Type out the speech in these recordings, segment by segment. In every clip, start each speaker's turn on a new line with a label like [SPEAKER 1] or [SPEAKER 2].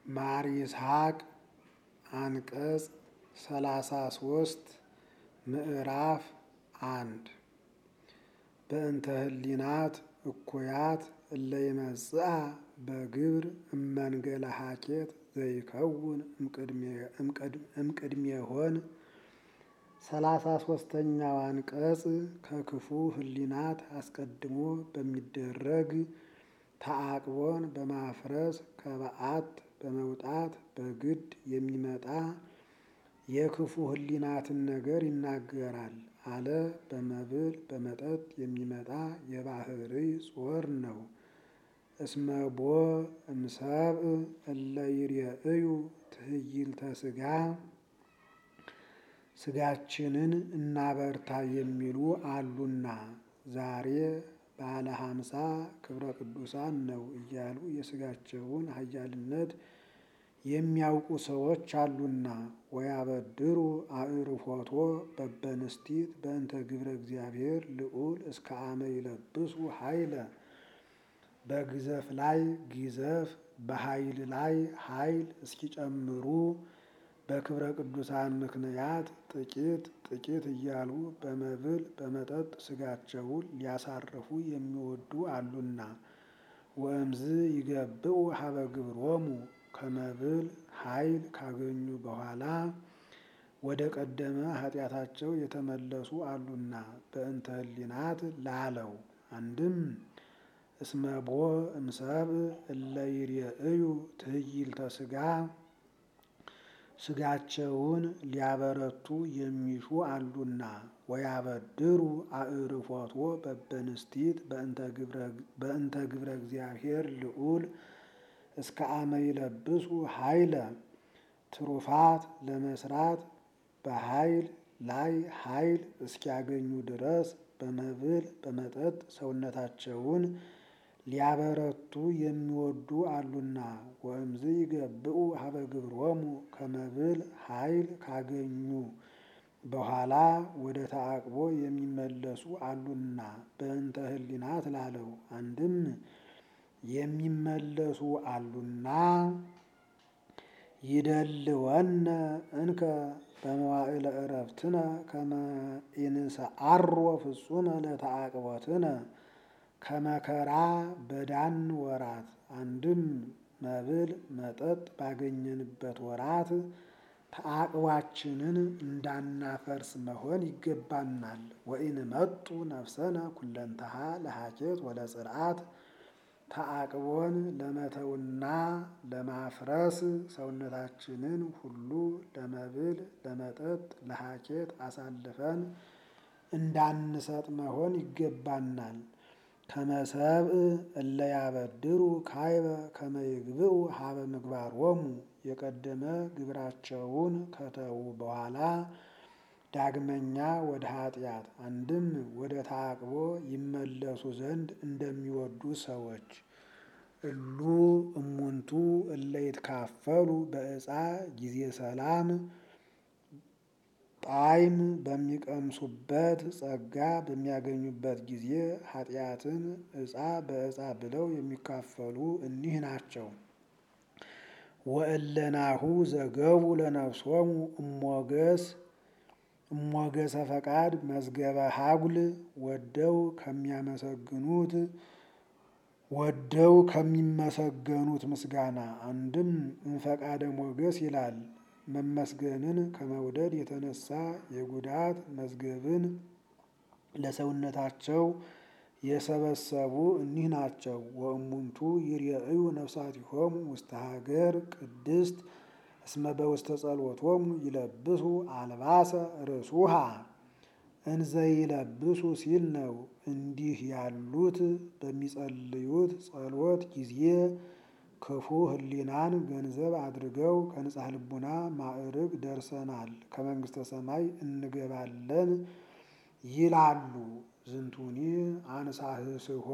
[SPEAKER 1] ማር ይስሐቅ አንቀጽ ሰላሳ ሶስት ምዕራፍ አንድ በእንተ ህሊናት እኩያት እለ ይመጽአ በግብር እመንገለ ሀኬት ዘይከውን እምቅድሜሆን ሰላሳ ሶስተኛው አንቀጽ ከክፉ ህሊናት አስቀድሞ በሚደረግ ተአቅቦን በማፍረስ ከበዓት በመውጣት በግድ የሚመጣ የክፉ ህሊናትን ነገር ይናገራል አለ። በመብል በመጠጥ የሚመጣ የባህርይ ጾር ነው። እስመቦ እምሰብእ እለ ይርኤዩ ትዕይልተ ስጋ ስጋችንን እናበርታ የሚሉ አሉና ዛሬ ባለ ሀምሳ ክብረ ቅዱሳን ነው እያሉ የስጋቸውን ኃያልነት የሚያውቁ ሰዎች አሉና ወያበድሩ አዕርፎቶ በበንስቲት በእንተ ግብረ እግዚአብሔር ልዑል እስከ አመ ይለብሱ ኃይለ በግዘፍ ላይ ግዘፍ በኃይል ላይ ኃይል እስኪጨምሩ በክብረ ቅዱሳን ምክንያት ጥቂት ጥቂት እያሉ በመብል በመጠጥ ስጋቸውን ሊያሳርፉ የሚወዱ አሉና ወእምዝ ይገብኡ ሀበ ግብሮሙ ከመብል ኃይል ካገኙ በኋላ ወደ ቀደመ ኃጢአታቸው የተመለሱ አሉና በእንተ ህሊናት ላለው አንድም እስመቦ እምሰብእ እለ ይርኤዩ ትዕይልተ ስጋ ስጋቸውን ሊያበረቱ የሚሹ አሉና ወያበድሩ አዕርፎቶ በበንስቲት በእንተ ግብረ እግዚአብሔር ልዑል እስከ አመ ይለብሱ ኃይለ ትሩፋት ለመስራት በኃይል ላይ ኃይል እስኪያገኙ ድረስ በመብል በመጠጥ ሰውነታቸውን ሊያበረቱ የሚወዱ አሉና ወእምዝ ይገብኡ ሀበ ግብሮሙ ከመብል ኃይል ካገኙ በኋላ ወደ ተአቅቦ የሚመለሱ አሉና በእንተ ህሊናት ላለው አንድም የሚመለሱ አሉና ይደልወነ እንከ በመዋዕለ ዕረፍትነ ከመ ኢንሰዓሮ ፍጹመ ለተአቅቦትነ ከመከራ በዳን ወራት አንድም መብል መጠጥ ባገኘንበት ወራት ተአቅቧችንን እንዳናፈርስ መሆን ይገባናል። ወኢንመጡ ነፍሰነ ኩለንተሃ ለሀኬት ወለጽርዓት ተአቅቦን ለመተውና ለማፍረስ ሰውነታችንን ሁሉ ለመብል ለመጠጥ ለሀኬት አሳልፈን እንዳንሰጥ መሆን ይገባናል። ከመሰብእ እለ ያበድሩ ካይበ ከመ ይግብኡ ሀበ ምግባሮሙ የቀደመ ግብራቸውን ከተዉ በኋላ ዳግመኛ ወደ ኃጢአት አንድም ወደ ተአቅቦ ይመለሱ ዘንድ እንደሚወዱ ሰዎች እሉ እሙንቱ እለ ይትካፈሉ በዕፃ ጊዜ ሰላም ጣዕም በሚቀምሱበት ጸጋ በሚያገኙበት ጊዜ ኃጢአትን ዕፃ በዕፃ ብለው የሚካፈሉ እኒህ ናቸው። ወእለናሁ ዘገቡ ለነፍሶሙ እሞገስ እሞገሰ ፈቃድ መዝገበ ሀጉል ወደው ከሚያመሰግኑት ወደው ከሚመሰገኑት ምስጋና አንድም እንፈቃደ ሞገስ ይላል። መመስገንን ከመውደድ የተነሳ የጉዳት መዝገብን ለሰውነታቸው የሰበሰቡ እኒህ ናቸው። ወእሙንቱ ይርኤዩ ነፍሳቲሆሙ ውስተ ሀገር ቅድስት እስመ በውስተ ጸሎቶሙ ይለብሱ አልባሰ ርሱሃ እንዘ ይለብሱ ሲል ነው። እንዲህ ያሉት በሚጸልዩት ጸሎት ጊዜ ክፉ ህሊናን ገንዘብ አድርገው ከንጻሕ ልቡና ማዕርግ ደርሰናል፣ ከመንግስተ ሰማይ እንገባለን ይላሉ። ዝንቱኒ አንሳህስሆ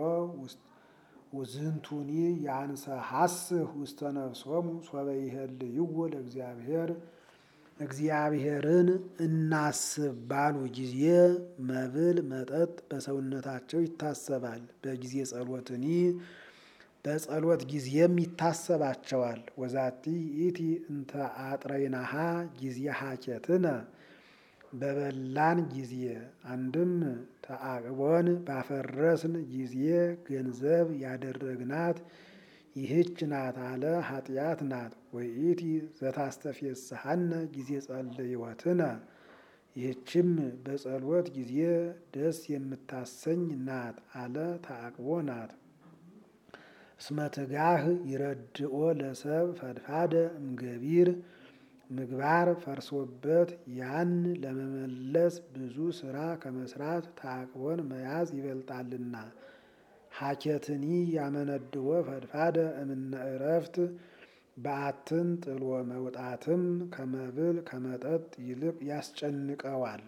[SPEAKER 1] ዝንቱኒ ያንሰሐስህ ውስተ ነፍሶሙ ሶበ ይሄልይዎ ለእግዚአብሔር እግዚአብሔርን እናስብ ባሉ ጊዜ መብል መጠጥ በሰውነታቸው ይታሰባል። በጊዜ ጸሎትኒ በጸሎት ጊዜም ይታሰባቸዋል። ወዛቲ ይእቲ እንተ አጥረይናሃ ጊዜ ሀኬትነ በበላን ጊዜ አንድም ተአቅቦን ባፈረስን ጊዜ ገንዘብ ያደረግናት ይህች ናት አለ ኃጢአት ናት። ወይእቲ ዘታስተፌስሐነ ጊዜ ጸልዮትነ ይህችም በጸሎት ጊዜ ደስ የምታሰኝ ናት አለ ተአቅቦ ናት። እስመ ትጋህ ይረድኦ ለሰብ ፈድፋደ እምገቢር ምግባር ፈርሶበት ያን ለመመለስ ብዙ ስራ ከመስራት ተአቅቦን መያዝ ይበልጣልና። ሀኬትኒ ያመነድዎ ፈድፋደ እምነ እረፍት በዓትን ጥሎ መውጣትም ከመብል ከመጠጥ ይልቅ ያስጨንቀዋል።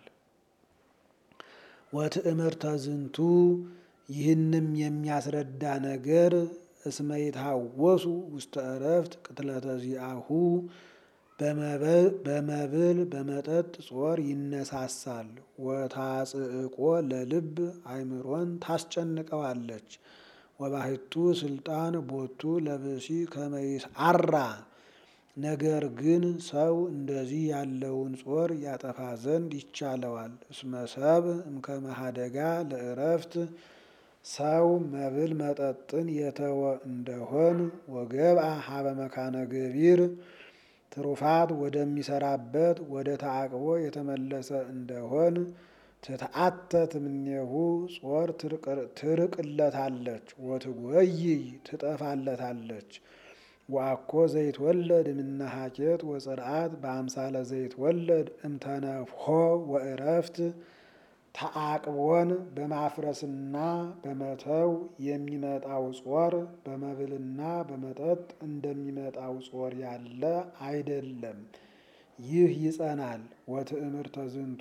[SPEAKER 1] ወትእምርተ ዝንቱ ይህንም የሚያስረዳ ነገር እስመ ይትሃወሱ ውስተ እረፍት ቅትለተ ዚአሁ በመብል በመጠጥ ጾር ይነሳሳል። ወታጽእቆ ለልብ አእምሮን ታስጨንቀዋለች። ወባሕቱ ስልጣን ቦቱ ለብሲ ከመይስዓራ ነገር ግን ሰው እንደዚህ ያለውን ጾር ያጠፋ ዘንድ ይቻለዋል። እስመ ሰብእ እምከመ ኀደጋ ለእረፍት ሰው መብል መጠጥን የተወ እንደሆን ወገብአ ሀበ መካነ ገቢር ትሩፋት ወደሚሰራበት ወደ ተአቅቦ የተመለሰ እንደሆን ትትአተት እምኔሁ ጾር ትርቅለታለች ወትጎይይ ትጠፋለታለች። ወአኮ ዘይትወለድ እምነ ሀኬት ወጽርዓት በአምሳለ ዘይትወለድ እምተነፍሖ ወእረፍት ተአቅቦን በማፍረስና በመተው የሚመጣው ጾር በመብልና በመጠጥ እንደሚመጣው ጾር ያለ አይደለም። ይህ ይጸናል። ወትእምርተ ዝንቱ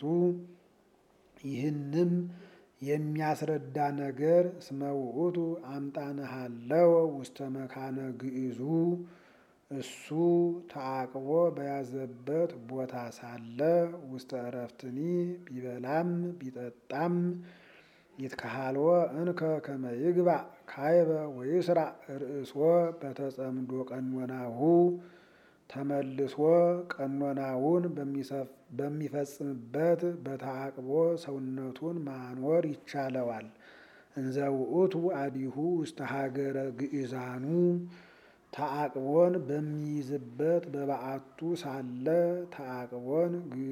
[SPEAKER 1] ይህንም የሚያስረዳ ነገር እስመ ውእቱ አምጣነሃለወ ውስተ መካነ ግዕዙ እሱ ተአቅቦ በያዘበት ቦታ ሳለ ውስተ እረፍትኒ ቢበላም ቢጠጣም ይትከሃልወ እንከ ከመ ይግባእ ካይበ ወይስራዕ ርእሶ በተጸምዶ ቀኖናሁ ተመልሶ ቀኖናውን በሚፈጽምበት በተአቅቦ ሰውነቱን ማኖር ይቻለዋል። እንዘ ውእቱ አዲሁ ውስተ ሀገረ ግእዛኑ ተአቅቦን በሚይዝበት በበዓቱ ሳለ ተአቅቦን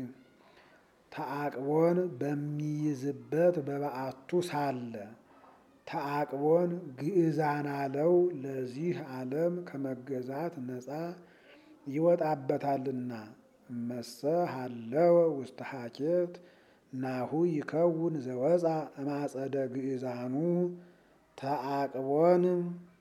[SPEAKER 1] ተአቅቦን በሚይዝበት በበዓቱ ሳለ ተአቅቦን ግእዛን አለው ለዚህ ዓለም ከመገዛት ነፃ ይወጣበታልና። እመሰ ሀለወ ውስተ ሀኬት ናሁ ይከውን ዘወፃ እማጸደ ግእዛኑ ተአቅቦን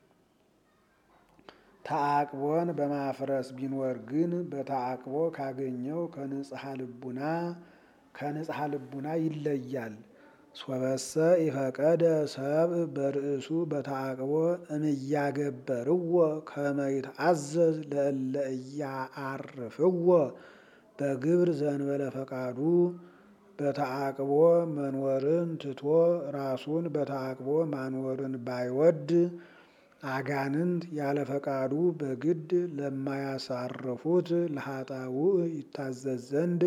[SPEAKER 1] ተአቅቦን በማፍረስ ቢኖር ግን በተአቅቦ ካገኘው ከንጽሐ ልቡና ከንጽሐ ልቡና ይለያል። ሶበሰ ኢፈቀደ ሰብእ በርእሱ በተአቅቦ እምያገበርዎ ከመ ይትአዘዝ ለእለ ኢያአርፍዎ በግብር ዘእንበለ ፈቃዱ በተአቅቦ መኖርን ትቶ ራሱን በተአቅቦ ማኖርን ባይወድ አጋንንት ያለ ፈቃዱ በግድ ለማያሳርፉት ለኃጣውእ ይታዘዝ ዘንድ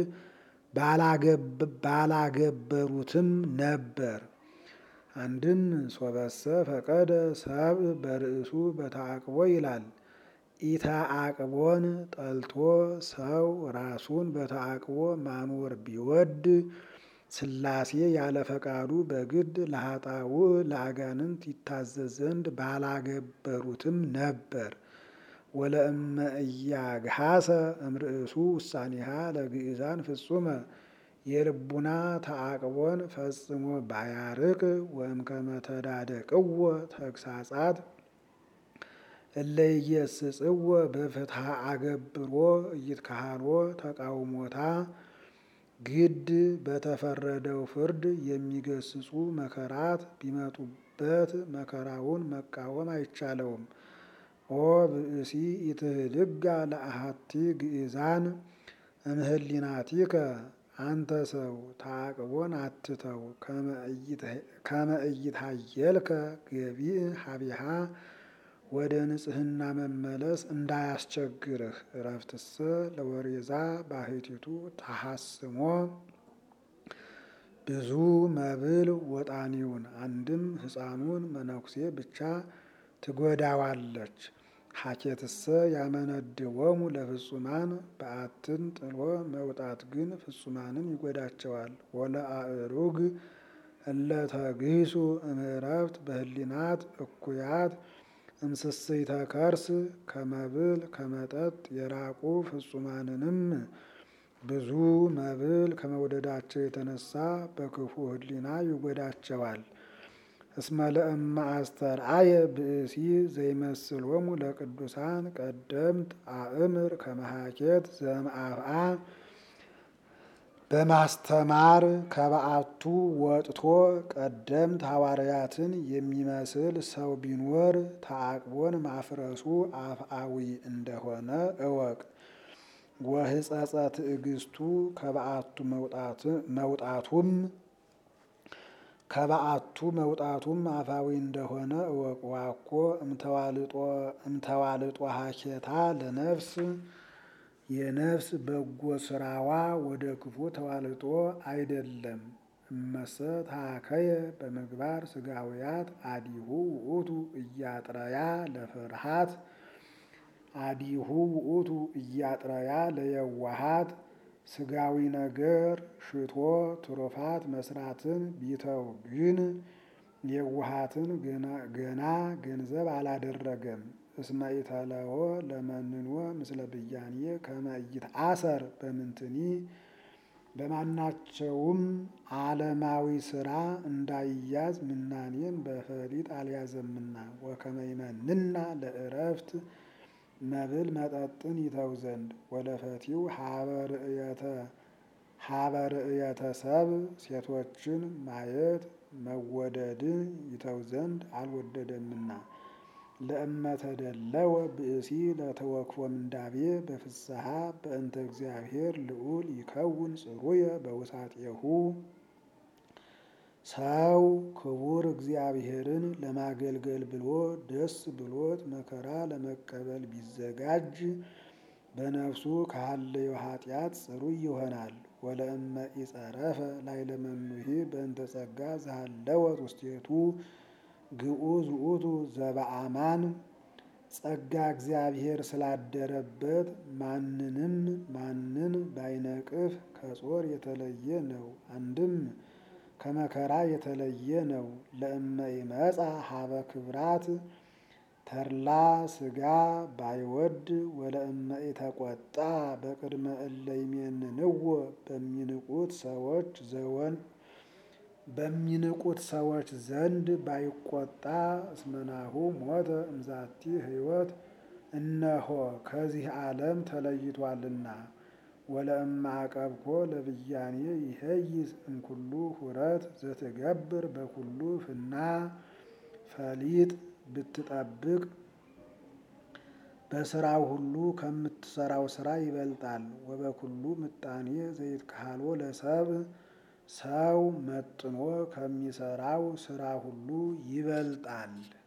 [SPEAKER 1] ባላገበሩትም ነበር። አንድም ሶበሰ ፈቀደ ሰብእ በርእሱ በተአቅቦ ይላል። ኢተአቅቦን ጠልቶ ሰው ራሱን በተአቅቦ ማኖር ቢወድ ሥላሴ ያለ ፈቃዱ በግድ ለኃጣውእ ለአጋንንት ይታዘዝ ዘንድ ባላገበሩትም ነበር። ወለእመ እያግሃሰ እምርእሱ ውሳኔሃ ለግእዛን ፍጹመ የልቡና ተአቅቦን ፈጽሞ ባያርቅ ወእምከመ ተዳደቅዎ ተግሳጻት እለ ኢየስጽዎ በፍትሐ አገብሮ ኢይትከሃልዎ ተቃውሞታ ግድ በተፈረደው ፍርድ የሚገስጹ መከራት ቢመጡበት መከራውን መቃወም አይቻለውም። ኦ ብእሲ ኢትህድጋ ለአሐቲ ግእዛን እምህሊናቲከ አንተ ሰው ተአቅቦን አትተው ከመ ኢይትሃየልከ ገቢእ ሀቢሃ ወደ ንጽሕና መመለስ እንዳያስቸግርህ። እረፍትሰ ለወሬዛ ባሕቲቱ ተሐስሞ ብዙ መብል ወጣኒውን አንድም ሕፃኑን መነኩሴ ብቻ ትጎዳዋለች። ሀኬትሰ ያመነድቦሙ ለፍጹማን በዓትን ጥሎ መውጣት ግን ፍጹማንን ይጎዳቸዋል። ወለአእሩግ እለተግሂሱ እምዕረፍት በህሊናት እኩያት እምስስይተ ከርስ ከመብል ከመጠጥ የራቁ ፍጹማንንም ብዙ መብል ከመውደዳቸው የተነሳ በክፉ ህሊና ይጎዳቸዋል። እስመ ለእመ አስተርአየ ብእሲ ዘይመስሎሙ ለቅዱሳን ቀደምት አእምር ከመሃኬት ዘእምአፍአ በማስተማር ከበዓቱ ወጥቶ ቀደምት ሐዋርያትን የሚመስል ሰው ቢኖር ተዓቅቦን ማፍረሱ አፍአዊ እንደሆነ እወቅ። ወህጸጸ ትዕግስቱ ከበዓቱ መውጣቱም ከበዓቱ መውጣቱም አፋዊ እንደሆነ እወቅ። ዋኮ እምተዋልጦ ሀኬታ ለነፍስ የነፍስ በጎ ስራዋ ወደ ክፉ ተዋልጦ አይደለም። እመሰ ታከየ በምግባር ስጋውያት አዲሁ ውእቱ እያጥረያ ለፍርሃት አዲሁ ውእቱ እያጥረያ ለየዋሃት ስጋዊ ነገር ሽቶ ትሩፋት መስራትን ቢተው ግን የዋሃትን ገና ገንዘብ አላደረገም። እስመ ኢተለዎ ለመንኖ ምስለ ብያኔ ከመ ይትአሰር በምንትኒ በማናቸውም ዓለማዊ ስራ እንዳይያዝ ምናኔን በፈሊጥ አልያዘምና ወከመ ይመንና ለእረፍት መብል መጠጥን ይተው ዘንድ ወለፈቲው ሀበ ርእየተ ሰብ ሴቶችን ማየት መወደድን ይተው ዘንድ አልወደደምና። ለእመተደለወ ብእሲ ለተወክፎ ምንዳቤ በፍስሐ በእንተ እግዚአብሔር ልዑል ይከውን ጽሩየ በውሳጤሁ ሰው ክቡር እግዚአብሔርን ለማገልገል ብሎ ደስ ብሎት መከራ ለመቀበል ቢዘጋጅ በነፍሱ ካለዮ ኃጢአት ጽሩይ ይሆናል። ወለእመ ኢጸረፈ ላይለመኑሂ በእንተ ጸጋ ዘሃለወት ውስቴቱ ግዑዝ ውእቱ ዘበአማን ጸጋ እግዚአብሔር ስላደረበት ማንንም ማንን ባይነቅፍ ከጾር የተለየ ነው። አንድም ከመከራ የተለየ ነው። ለእመ ይመጻ ሀበ ክብራት ተድላ ስጋ ባይወድ ወለእመ ኢተቆጣ በቅድመ እለ ይሜንንዎ በሚንቁት ሰዎች ዘወን በሚንቁት ሰዎች ዘንድ ባይቆጣ እስመናሁ ሞተ እምዛቲ ሕይወት እነሆ ከዚህ ዓለም ተለይቷልና። ወለእመ አቀብኮ ለብያኔ ይሄይስ እምኩሉ ሁረት ዘትገብር በኩሉ ፍና ፈሊጥ ብትጠብቅ በስራው ሁሉ ከምትሰራው ስራ ይበልጣል። ወበኩሉ ምጣኔ ዘይትካህሎ ለሰብ ሰው መጥኖ ከሚሰራው ስራ ሁሉ ይበልጣል።